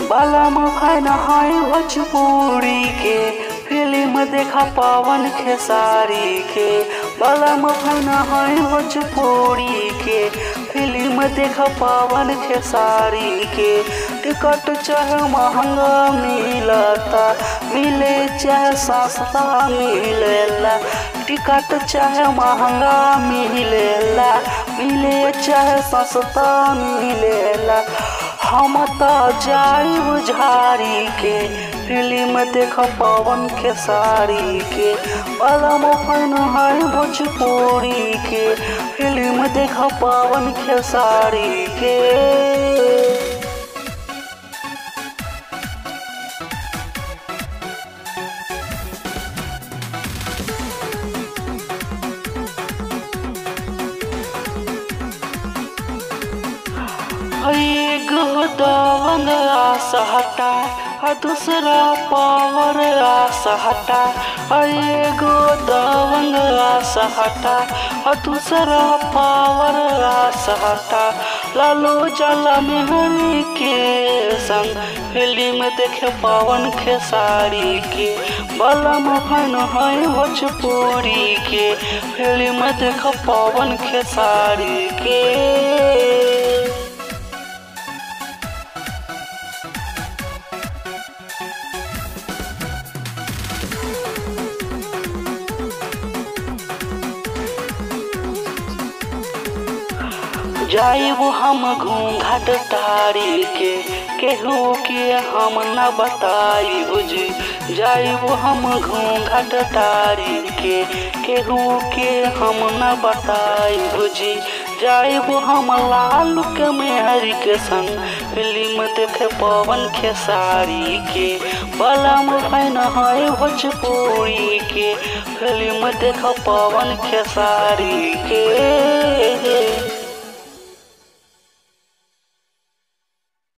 बाला मफान है भोजपुरी के फिल्म देखा पवन खेसारी के बाला मफान है भोजपुरी के फिल्म देखा पवन खेसारी के टिकट चाहे महंगा मिलता मिले चाहे सस्ता मिलेला टिकट चाहे महंगा मिलेला मिले चाहे सस्ता मिलेला हम तो जाइब झाड़ी के फिल्म देख पवन खेसारी के बलम फन है भोजपुरी के फिल्म देख पवन खेसारी के एगो दवन आस हटा आ दूसरा पावर आस हटा एगो दवन आस हटा आ दूसरा पावर आस हटा लालू जला मेहरी के संग फिल्म देखे पवन खेसारी के बलम फन है भोजपुरी के फिल्म देख पवन खेसारी के जाइब हम घूंघट तारी के केहू के हम न बताई बुझी जाइब हम घूंघट तारी के केहू के हम न बताई बुझी जाइब हम लाल के मेहरी के संग फिल्म देखे पवन खेसारी के बलम फैन है भोजपुरी के फिल्म देख पवन खेसारी के